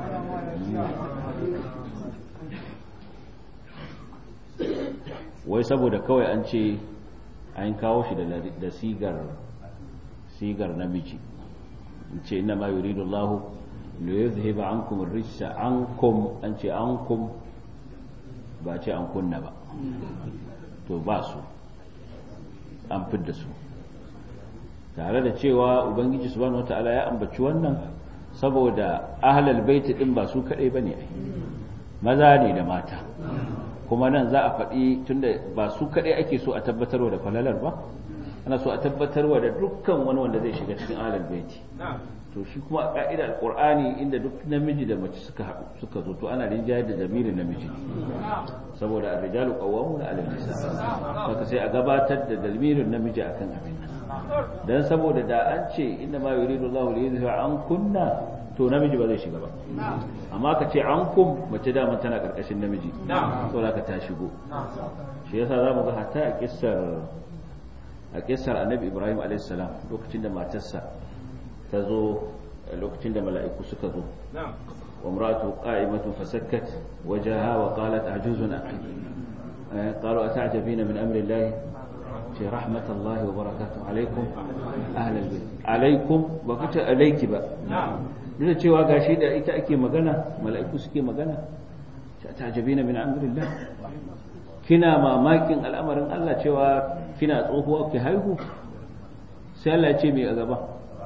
wai saboda kawai an ce an kawo shi da sigar sigar namiji ce inna ma yuridu Allah li yuzhiba ankum ar-rijsa ankum an ce ankum ba ce an kunna ba to ba su an fidda su tare da cewa ubangiji subhanahu wataala ya ambaci wannan saboda ahlal baiti din ba su kadai bane ai maza ne da mata kuma nan za a faɗi tunda ba su kadai ake so a tabbatarwa da falalar ba ana so a tabbatarwa da dukkan wani wanda zai shiga cikin ahlal baiti to shi kuma a ka'idar alqur'ani inda duk namiji da mace suka haɗu suka zo to ana rinjayar da jami'in namiji saboda ar-rijalu qawwamuna 'ala an-nisa haka sai a gabatar da dalmirin namiji akan abin nan dan saboda da an ce inna ma yuridu Allahu li yuzhiba an kunna to namiji ba zai shiga ba amma ka ce an kum mace da tana karkashin namiji to ka ta shigo shi yasa zamu ga hatta a kissar a kissar Annabi Ibrahim alayhis salam lokacin da matarsa ta zo lokacin da mala'iku suka zo وامرأته قائمة فسكت وجهها وقالت عجوز أقيم قالوا أتعجبين من أمر الله في رحمة الله وبركاته عليكم أهل البيت عليكم وقلت عليك بقى duk da cewa gashi da ita ake magana mala'iku suke magana ta'jabina min amrillah kina mamakin al'amarin Allah cewa kina tsohuwa ki haihu sai Allah ya ce mai a gaba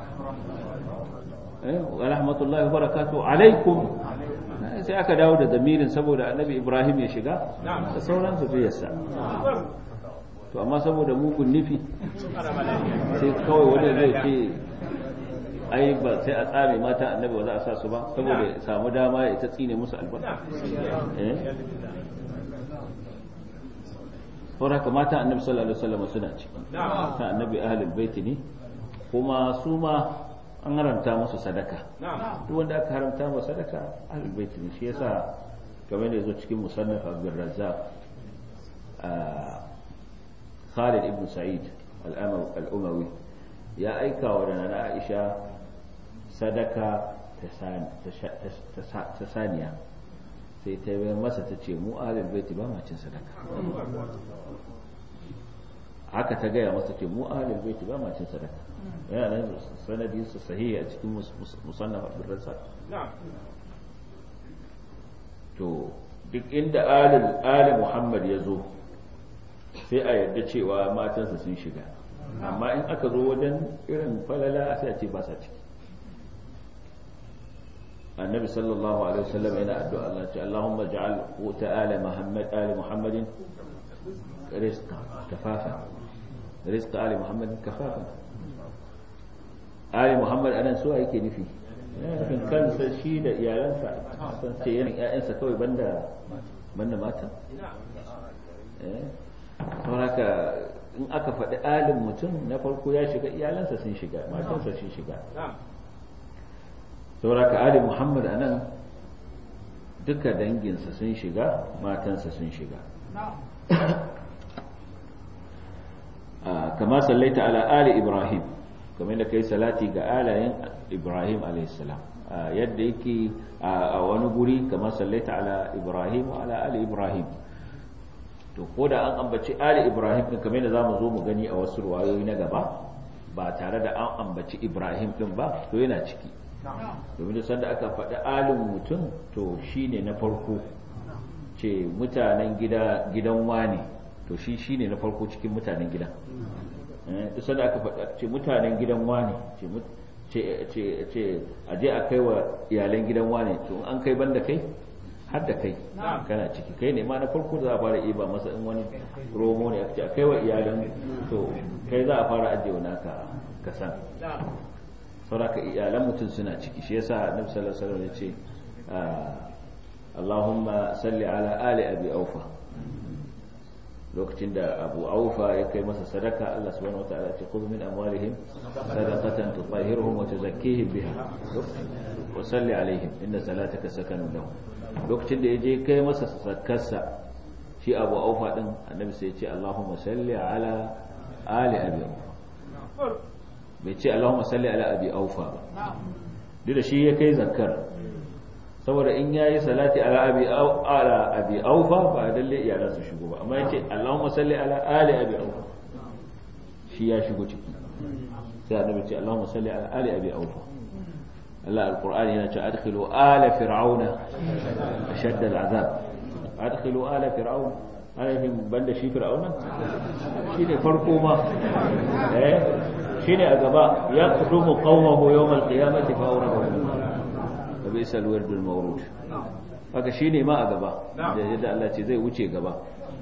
wa rahmatullahi wa barakatuhu alaikum sai aka dawo da damirin saboda annabi Ibrahim ya shiga da sauran zuriyarsa to amma saboda mugun nufi sai kawai wani zai ce ai ba sai a tsame mata annabi ba za a sa su ba saboda ya samu dama ya ta tsine musu albarka saboda haka mata annabi sallallahu alaihi wasallam suna ciki ta annabi ahlul baiti ne kuma su ma an haramta musu sadaka duk wanda aka haramta masa sadaka ahlul bait ne shi yasa kamar da yazo cikin musannaf Abdul Razzaq Khalid ibn Sa'id al-Umawi ya aika wa da Aisha sadaka ta saniya sai ta yi masa ta ce mu ahlul bait ba ma cin sadaka haka ta gaya masa ce mu ahlul bait ba ma cin sadaka yana nan sanadin su sahihi a cikin musannaf Abdul Razzaq to duk inda alil ali Muhammad ya zo sai a yarda cewa matansa sun shiga amma in aka zo wajen irin falala sai a ce ba sa ciki annabi sallallahu alaihi wasallam yana addu'a Allah ce Allahumma ja'al quta ali Muhammad ali Muhammadin rizqa kafafa rizqa ali Muhammadin kafafa ali Muhammad anan so yake nufi nufin kansa shi da iyalansa san ce yana ƴaƴansa kawai banda banda mata eh haka in aka faɗi alin mutum na farko ya shiga iyalansa sun shiga matansa sun shiga saboda ka ali muhammad a nan duka danginsa sun shiga matansa sun shiga kama sallaita ala ali ibrahim kamar da kai salati ga alayen ibrahim alaihissalam yadda yake a wani guri kama sallaita ala ibrahim wa ala ali ibrahim to ko da an ambaci ali ibrahim din kamar yadda zamu zo mu gani a wasu ruwayoyi na gaba ba tare da an ambaci ibrahim din ba to yana ciki domin da sanda aka faɗi alin mutum to shine na farko ce mutanen gida gidan wani to shi shine na farko cikin mutanen gidan duk sanda aka faɗa ce mutanen gidan wani ce ce ce aje a kai wa iyalan gidan wani to an kai banda kai har da kai kana ciki kai ne ma na farko da za a fara iba masa in wani romo ne aka ce a kai wa iyalan to kai za a fara ajiye wani ka kasan sauraka iyalan mutum suna ciki shi yasa annabi sallallahu alaihi wasallam ya ce Allahumma salli ala ali abi aufa lokacin da abu aufa ya kai masa sadaka Allah subhanahu wataala ya ce khudh min amwalihim sadaqatan tutahhiruhum wa tuzakkihim biha wa salli alaihim inna salataka sakanun lahum lokacin da ya je kai masa sakarsa shi abu aufa din annabi sai ya ce Allahumma salli ala ali abi aufa bai ce Allahumma salli ala abi aufa ba duk da shi ya kai zakkar saboda in yayi salati ala abi ala abi aufa ba dalle iyalan su shigo ba amma yace Allahumma salli ala ali abi aufa shi ya shigo ciki sai annabi ce Allahumma salli ala ali abi aufa Allah alqur'ani yana cewa adkhilu ala fir'auna ashadda al'azab adkhilu ala fir'auna ana yin banda shi fir'auna shine farko ma eh shine a gaba ya kudumu qaumahu yawm al-qiyamati fa awradahu wa bisa al-wird al-mawrud haka shine ma a gaba da yadda Allah ce zai wuce gaba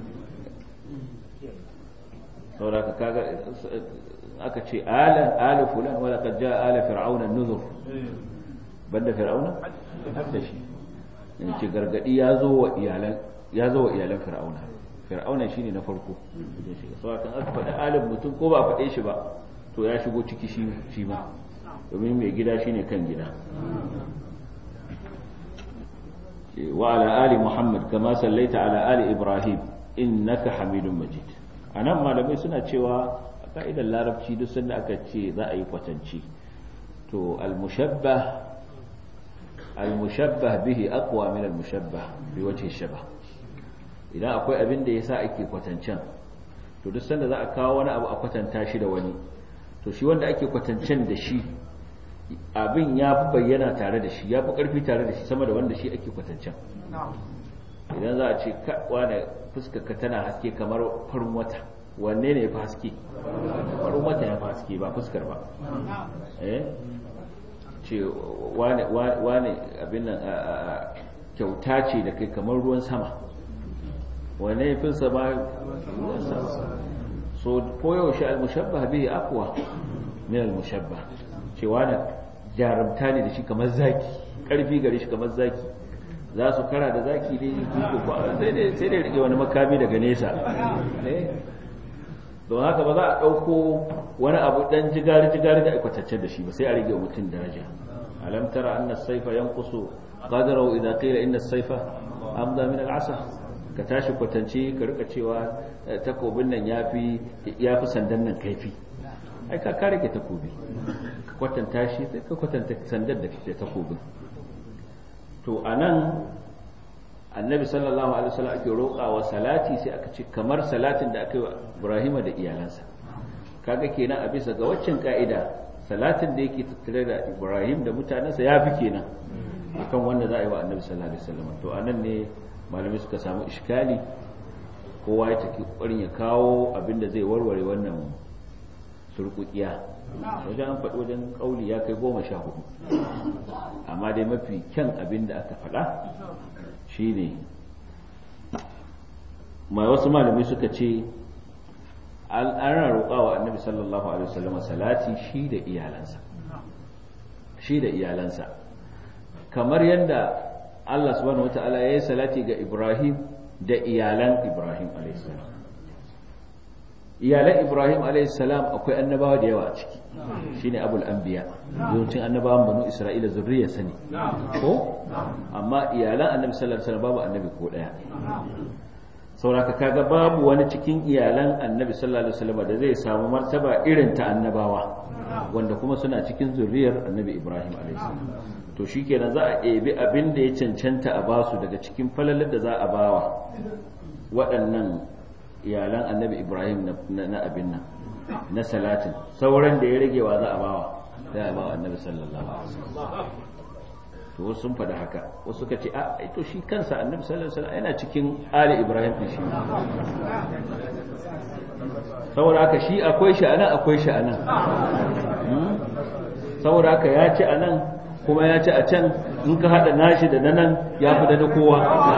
saboda kaga aka ce ala ala fulan wala qad jaa ala fir'auna an-nuzur banda fir'auna hadda shi in ce gargadi ya zo wa iyalan ya zo wa iyalan fir'auna fir'auna shine na farko saboda kan aka faɗa alin mutum ko ba faɗe shi ba to ya shigo ciki shi ma domin mai gida shine kan gida wa ala ali muhammad kama sallaita ala ali ibrahim innaka hamidun majid anan malamai suna cewa a ka'idar larabci duk sanda aka ce za a yi kwatanci to al-mushabbah al-mushabbah bihi aqwa min al-mushabbah bi wajhi shabah idan akwai abin da yasa ake kwatancen to duk sanda za a kawo wani abu a kwatanta shi da wani to shi wanda ake kwatancen da shi abin ya fi bayyana tare da shi ya fi ƙarfi tare da shi sama da wanda shi ake kwatancen idan za a ce wane fuskarka tana haske kamar farin wata wanne ne ya fi haske farin wata ya fi haske ba fuskar ba eh ce wane abin nan kyauta ce da kai kamar ruwan sama wane ya fi sama ruwan sama so koyaushe al-mushabbah bihi aqwa min al-mushabbah cewa na jarumta ne da shi kamar zaki karfi gare shi kamar zaki za su kara da zaki ne ko sai dai sai dai rike wani makami daga nesa don haka ba za a dauko wani abu dan jigari jigari da aikwatacce da shi ba sai a rage mutum daraja alam tara anna as-sayfa yanqusu qadarahu idha qila inna as-sayfa amda min al-asa ka tashi kwatance ka rika cewa takobin nan ya fi sandan nan kaifi ai ka kare ke takobi ka kwatanta shi sai ka kwatanta sandan da ke takobin to a nan annabi sallallahu alaihi wasallam ake roƙawa salati sai aka ce kamar salatin da aka yi wa ibrahima da iyalansa kaga kenan a bisa ga waccan ka'ida salatin da yake tattare da ibrahim da mutanensa ya fi kenan akan wanda za a yi wa annabi sallallahu alaihi wasallam to anan ne malamai suka samu iskali kowa ya take ƙwarin ya kawo abinda zai warware wannan surkukiya wajen an faɗi wajen ƙauli ya kai goma sha hudu amma dai mafi kyan abin da aka faɗa shi ne mai wasu malamai suka ce an roƙa wa annabi sallallahu alaihi wasallam salati shi da iyalansa shi da iyalansa kamar yadda Allah subhanahu wata'ala ya yi salati ga Ibrahim da iyalan Ibrahim alaihissalam iyalan Ibrahim alaihissalam akwai annabawa da yawa a ciki shine abul anbiya yawancin annabawan banu Isra'ila zurriya sani ko amma iyalan annabi sallallahu alaihi wasallam babu annabi ko daya sauraka kaga babu wani cikin iyalan annabi sallallahu alaihi wasallam da zai samu martaba irin ta annabawa wanda kuma suna cikin zurriyar annabi Ibrahim alaihissalam to shi kenan za a ebi abin da ya cancanta a basu daga cikin falalar da za a bawa waɗannan iyalan annabi ibrahim na abin nan na salatin sauran da ya rage wa za a bawa sai a bawa annabi sallallahu alaihi wasallam to wasu sun faɗi haka wasu suka ce a to shi kansa annabi sallallahu alaihi wasallam yana cikin ali ibrahim din shi saboda haka shi akwai shi anan akwai shi anan saboda haka ya ci anan kuma ya ci a can in ka haɗa nashi da na nan ya fi da kowa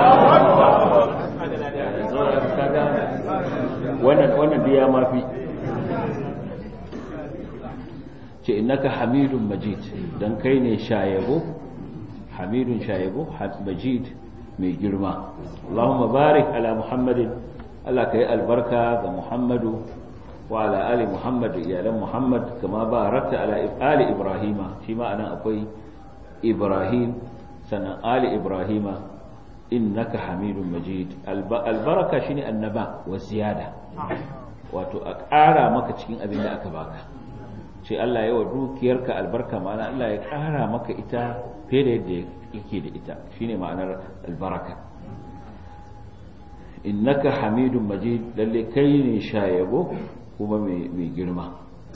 wannan wannan ya mafi ce innaka hamidun majid dan kai ne shayabo hamidun shayabo majid mai girma Allahumma barik ala muhammadin Allah ka yi albarka ga muhammadu wa ala ali muhammad iyalan muhammad kama barakta ala ali ibrahima shi ma anan akwai ibrahim sannan ali ibrahima innaka hamidun majid albaraka shine annaba wa ziyada wato a ƙara maka cikin abin da aka baka ce Allah ya wa dukiyarka albarka ma'ana Allah ya ƙara maka ita fiye da yadda yake da ita shine ma'anar albaraka innaka hamidun majid lalle kai ne shayabo kuma mai girma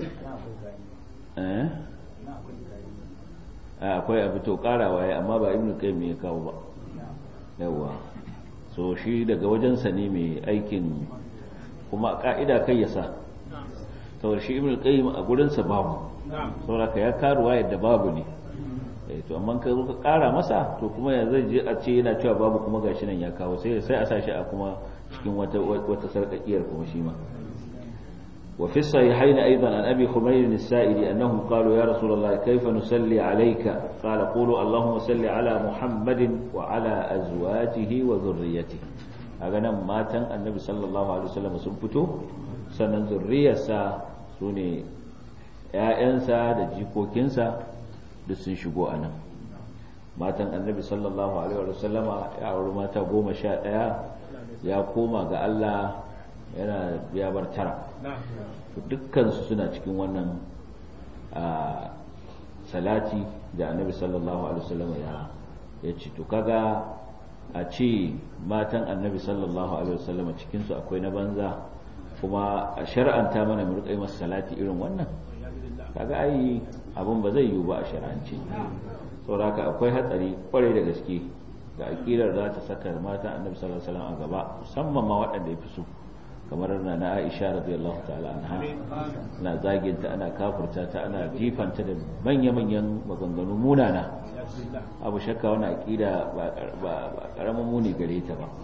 akwai abu to ƙarawa ya amma ba ibn qayyim ya kawo ba yawa so shi daga wajensa ne mai aikin kuma ka'ida kai ya sa saboda shi ibn qayyim a gurinsa babu saboda ka ya karuwa yadda babu ne eh to amma ka zo ka kara masa to kuma ya zai je a ce yana cewa babu kuma gashi nan ya kawo sai sai a sa shi a kuma cikin wata wata sarkakiyar kuma shi ma وفي الصحيحين أيضا عن أبي خمير السائلي أنهم قالوا يا رسول الله كيف نسلي عليك قال قولوا اللهم صل على محمد وعلى أزواجه وذريته أغنى ماتا النبي صلى الله عليه وسلم سنفتو سنن ذرية سوني ‘ya'yansa da jikokinsa duk sun shigo a nan matan annabi sallallahu alaihi wasallama ya auri mata goma sha ɗaya ya koma ga Allah yana ya bar tara dukkansu suna cikin wannan salati da annabi sallallahu alaihi wasallam ya ya ce to kaga a ce matan annabi sallallahu alaihi wasallam cikin su akwai na banza kuma a shar'anta mana mu rika masa salati irin wannan kaga ai abun ba zai yiwu ba a shar'ance saboda akwai hatsari kwarai da gaske da akidar za ta saka matan annabi sallallahu alaihi wasallam a gaba musamman ma waɗanda ya fi so kamar na na Aisha radiyallahu ta'ala anha na zaginta ana kafurta ta ana jifanta da manya-manyan maganganu munana abu shakka wani aqida ba karamin muni gare ta ba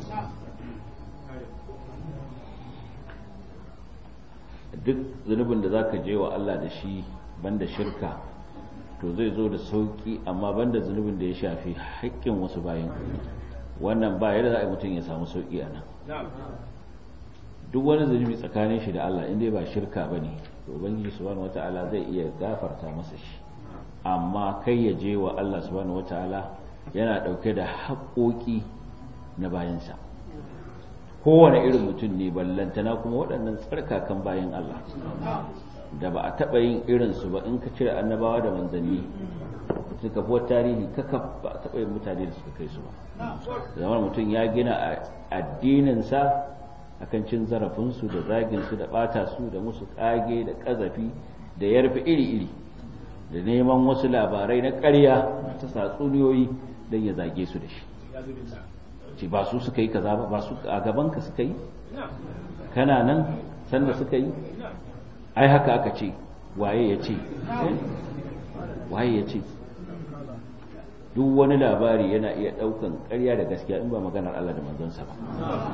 duk zunubin da zaka je wa Allah da shi banda shirka to zai zo da sauki amma banda zunubin da ya shafi haƙƙin wasu bayan wannan ba yadda za a yi mutum ya samu sauki a nan duk wani zunubi tsakanin shi da Allah inda ba shirka ba ne to ubangiji subhanahu wata'ala zai iya gafarta masa shi amma kai ya je wa Allah subhanahu wata'ala yana ɗauke da haƙoƙi na bayansa kowane irin mutum ne ballantana kuma waɗannan tsarkakan bayan Allah da ba a taɓa yin irinsu ba in ka cire annabawa da manzanni suka fi tarihi kaka ba a taɓa yin mutane da suka kai su ba zaman mutum ya gina addininsa akan cin zarafinsu da zaginsu da ɓata su da musu ƙage da ƙazafi da yarfi iri-iri da neman wasu labarai na ƙarya ta satsuniyoyi don ya zage su da shi ce ba su suka yi kaza ba ba su a gabanka suka yi kana nan sanda suka yi ai haka aka ce waye ya ce waye ya ce duk wani labari yana iya ɗaukan ƙarya da gaskiya in ba maganar Allah da manzansa ba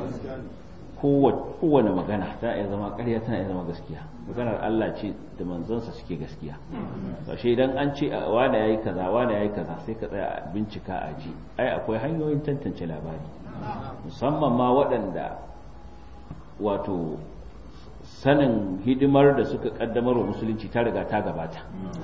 kowane magana tana iya zama ƙarya tana iya zama gaskiya maganar Allah ce da manzansa suke gaskiya sashe idan an ce wane yayi kaza wane yayi kaza sai ka tsaya a bincika a ji ai akwai hanyoyin tantance labari musamman ma waɗanda wato sanin hidimar da suka kaddamar wa musulunci ta riga ta gabata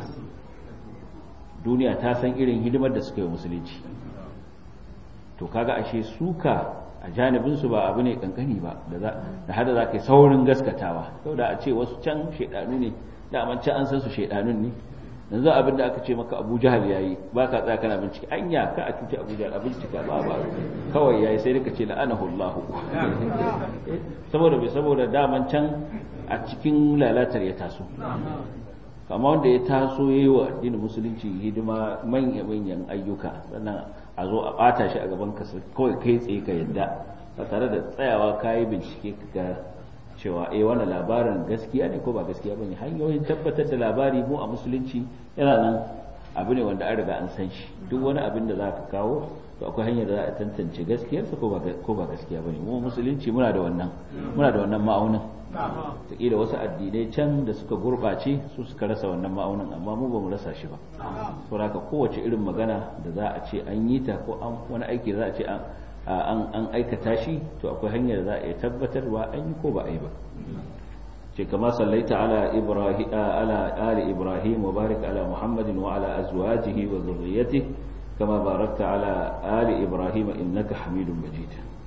duniya ta san irin hidimar da suka yi musulunci to kaga ashe suka a janibinsu ba abu ne kankani ba da hada za ka yi saurin gaskatawa sau da a ce wasu can shaidanu ne daman can an san su shaidanun ne yanzu abin da aka ce maka abu jahal yayi ba ka tsaya kana bincike anya ka a cuci abu jahal a bincika ba ba kawai yayi sai ka ce la'anahu Allah saboda bai saboda daman can a cikin lalatar ya taso amma wanda ya taso yayi wa addinin musulunci hidima manya manyan ayyuka sannan a zo a bata shi a gaban ka kawai kai tsaye ka yadda ba tare da tsayawa kayi bincike ka ga cewa eh wannan labarin gaskiya ne ko ba gaskiya bane hanyoyin tabbatar da labari mu a musulunci yana nan abu ne wanda an riga an san shi duk wani abin da za ka kawo to akwai hanyar da za a tantance gaskiyarsa ko ba ko ba gaskiya bane mu musulunci muna da wannan muna da wannan ma'aunin da wasu addinai can da suka gurɓace su suka rasa wannan ma'aunin amma mu ba mu rasa shi ba saboda kowace irin magana da za a ce an yi ta ko an wani aiki za a ce an an aikata shi to akwai hanyar za a iya tabbatarwa an yi ko ba a yi ba ce kama sallaita ala ibrahim ala ali ibrahim wa barik ala muhammadin wa ala azwajihi wa zurriyyatihi kama barakta ala ali ibrahim innaka hamidun majid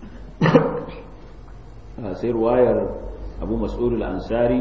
sai ruwayar abu mas'ud al-ansari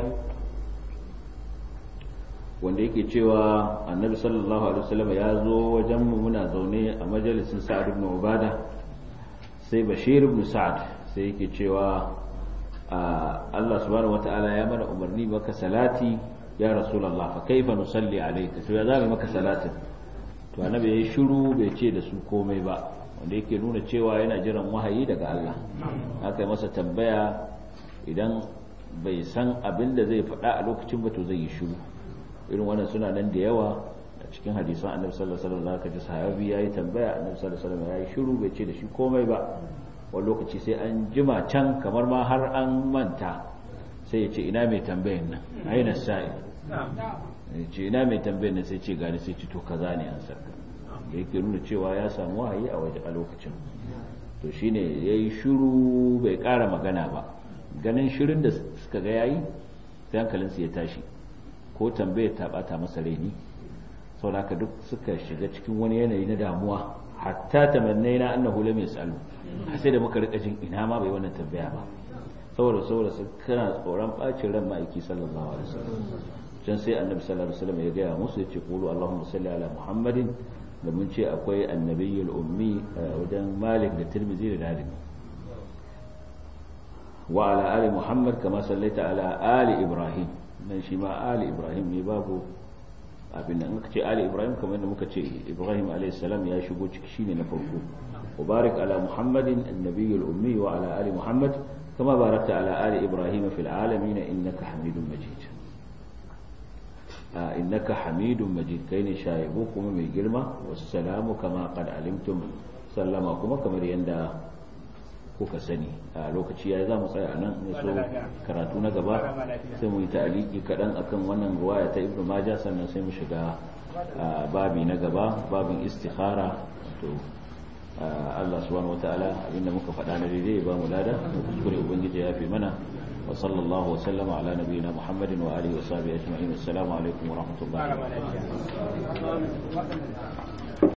wanda yake cewa annabi sallallahu alaihi wasallam ya zo wajen mu muna zaune a majalisin sa'ad ibn ubada sai bashir ibn sa'ad sai yake cewa Allah subhanahu wata'ala ya mana umarni maka salati ya rasulullah fa kaifa nusalli alayka to ya zama maka salatin to annabi yayi shiru bai ce da su komai ba wanda yake nuna cewa yana jiran wahayi daga Allah aka yi masa tambaya idan bai san abin da zai faɗa a lokacin ba to zai yi shiru irin wannan suna nan da yawa a cikin hadisan annabi sallallahu alaihi wasallam zaka ji sahabi yayi tambaya annabi sallallahu alaihi wasallam yayi shiru bai ce da shi komai ba wani lokaci sai an jima can kamar ma har an manta sai ya ce ina mai tambayan nan aina sa'i ya ce ina mai tambayan nan sai ce gani sai ce to kaza ne an sarka da yake nuna cewa ya samu wahayi a waje a lokacin to shine yayi shiru bai ƙara magana ba ganin shirin da suka ga yayi sai hankalinsu ya tashi ko tambayar ta bata masa raini saboda duk suka shiga cikin wani yanayi na damuwa hatta tamannai na annahu lam yasalu sai da muka rika jin ina ma bai wannan tambaya ba saboda saboda su kana tsoron bacin ran ma'aiki sallallahu alaihi wasallam can sai annabi sallallahu alaihi wasallam ya gaya musu ya ce qulu allahumma salli ala muhammadin da mun ce akwai annabiyul ummi wajen malik da tirmidhi da darimi wa ala ali muhammad kama sallaita ala ali ibrahim nan shi ma ali ibrahim ne babu abin da muka ce ali ibrahim kamar da muka ce ibrahim salam ya shigo ciki shine na farko mubarak ala muhammadin annabiyul ummi wa ala ali muhammad kama barakta ala ali ibrahim fil alamin innaka hamidun majid innaka hamidun majid kai ne shaibu kuma mai girma wassalamu kama qad alimtum sallama kuma kamar yanda kuka sani a lokaci ya za mu tsaya nan ya so karatu na gaba sai mu yi ta'aliki kaɗan akan wannan ruwaya ta ibnu maja sannan sai mu shiga babi na gaba babin istikhara to Allah subhanahu wataala abinda muka faɗa na daidai ba mu lada kuskure ubangiji ya fi mana wa sallallahu wa sallama ala nabiyina muhammadin wa alihi wa sahbihi ajma'in assalamu alaikum wa rahmatullahi wa barakatuh